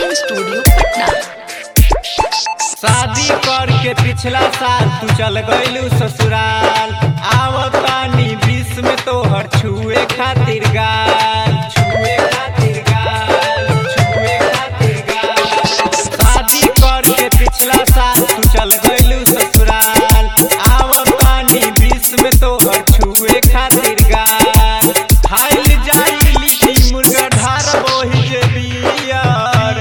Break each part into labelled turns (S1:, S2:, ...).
S1: recording studio Patna
S2: शादी करके पिछला साल तू चल गइलू ससुराल आवतानी बीस में तोहर छुए खातिर गाल छुए खातिर गाल छुए खातिर गाल शादी करके पिछला साल तू चल गइलू ससुराल आवतानी बीस में तोहर छुए खातिर गाल खाइल जाई लिट्टी मुर्गा ढार बोही जे बियर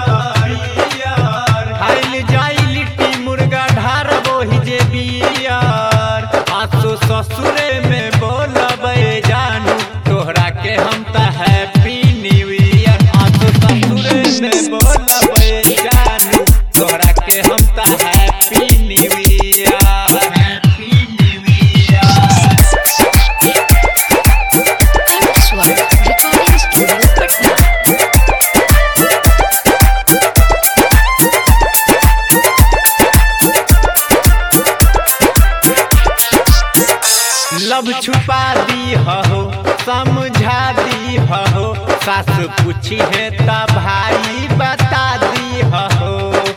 S2: बियर खाइल जाई लिट्टी मुर्गा ढार बोही जे बियर आसो ससुरे में बोलबे जानू तोहरा के हम त हैप्पी न्यू ईयर आसो ससुरे में बोलबे जानू तोहरा के हम त happy new year happy new year
S1: Swar recording studio Patna
S2: लब छुपा दी हो समझा दी हो सास पूछी है त भाई बता दी हो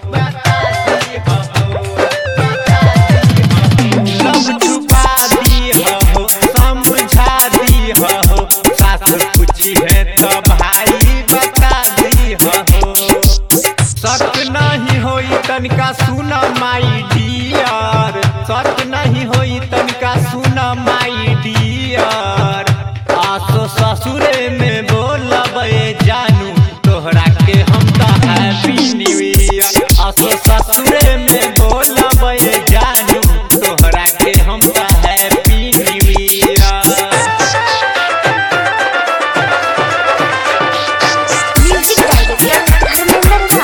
S2: लब छुपा दी हो समझा दी हो सास पूछी है त भाई बता दी हो शक नहीं होई तनिका सुन माई डियर शक नहीं होई तनिका सुन माई डियर आसो ससुरे में बोलबे जानू तोहरा के हम त हैप्पी न्यू ईयर आसो ससुरे में बोलबे जानू तोहरा के हम त happy new year
S1: music director Dharmendra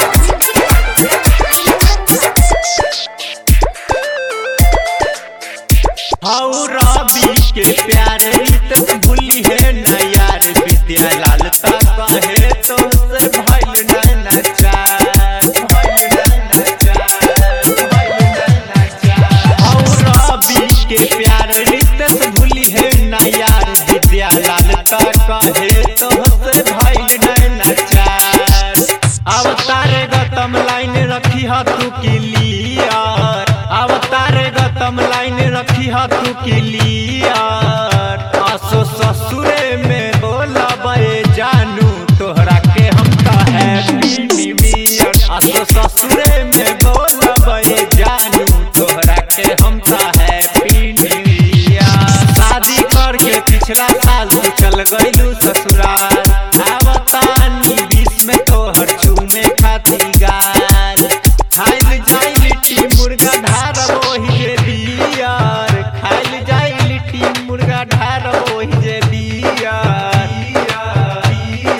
S2: हौ रवि के प्यारे रीत भूली है न यार विद्या लाल ता कहे तो से भइल न नचार भइल न नचार भइल न नचार हौ रवि के प्यारे रीत भूली है न यार विद्या लाल ता कहे तो से भइल न नचार अवतारे गतम लाइन रखी ह तू क्लियर अवतारे गतम लाइन रखी ह तू क्लियर आसो ससुरे में बोलबे जानू तोहरा के हम त हैप्पी न्यू ईयर आसो ससुरे में बोलबे जानू तोहरा के हम त हैप्पी न्यू ईयर शादी करके पिछला साल तू चल गइलू ससुराल आवतानी बीस में तोहर छूमे खातिर गाल खाइल जाई लिट्टी मुर्गा ढार वही जे बियर खाइल जाई लिट्टी मुर्गा ढार वही जे बियर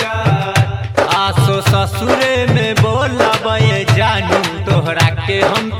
S2: आसो ससुरे में बोलबे जानू तोहरा के हम